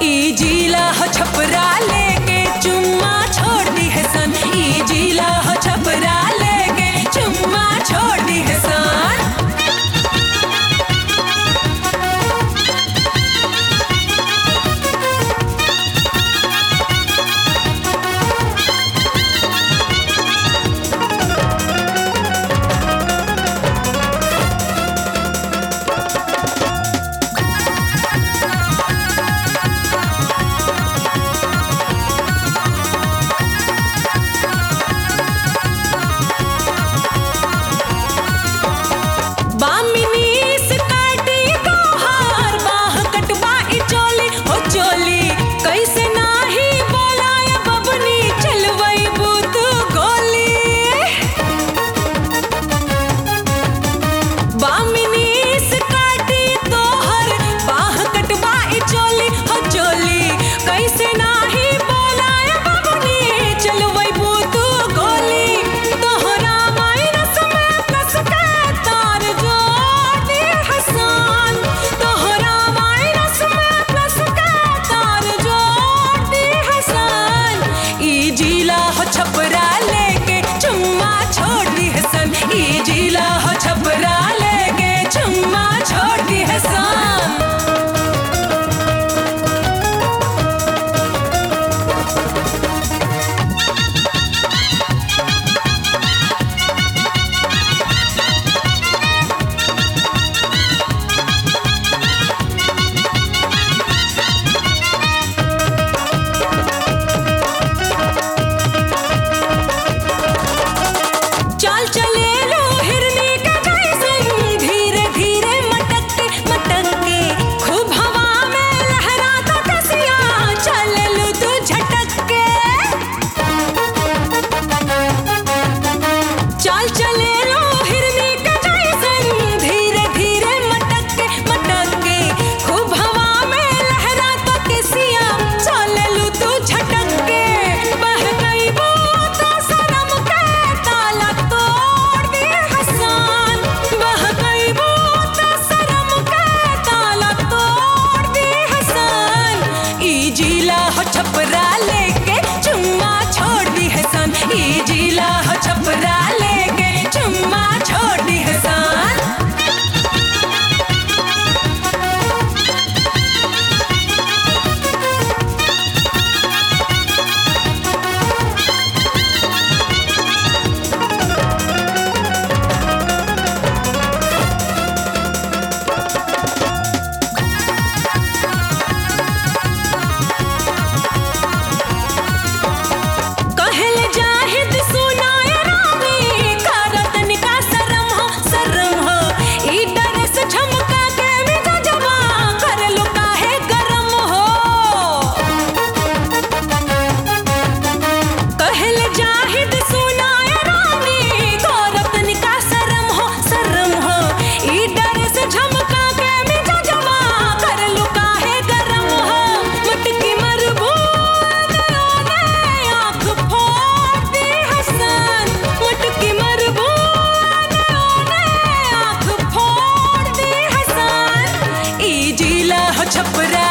ई जिला हो छपरा लेके चुम्मा छोड़ दी है सन ई जिला हो छपरा लेके चुम्मा छोड़ दी है सन बामिनीस काटी तोहार बाह कटवा ई चोली ओ चोली कैसे नाही बोलाय बबनी चलवई बूत गोली बामिनीस काटी तोहर बाह कटवा ई चोली हो चोली कैसे नाही बोलाय बबनी चलवई बूत गोली तोहरा माइनस में कस के तार जोड़ी हसन तोहरा माइनस में कस के तार जोड़ी हसन ई जिला हो छपरा लेके चुम्मा छोड़ दी हसन ई जिला हो छपरा लेके चुम्मा छोड़ दी हसन चाल चले लो हिरनी का जैसन धीरे धीरे मटक के मटक के खूब हवा में लहराता कसिया चल लू तू झटक के चाल चले लो हिरनी का जैसन धीरे धीरे मटक के मटक के खूब हवा में लहराता कसिया चल लू तू झटक के बह गई बूत सनम के ताला तोड़ दी हसन बह गई बूत सनम के ताला तोड़ दी हसन ई जिला हो छपरा लेके चुम्मा छोड़ दी हसन ई जिला हो छपरा लेके चुम्मा छोड़ दी हसन कहल जाहिद सुनाय रानी करत निका शरम हो शरम हो ई डर से झमका के मिजा जवा कर लो काहे गरम हो कहल जाहिद सुनाय रानी करत निका शरम हो शरम हो ई डर से झमका के मिजा जवा कर लो काहे गरम हो मटकी मरबू आँख फोड़ दी हसन मटकी मरबू आँख फोड़ दी हसन ई जिला हो छपरा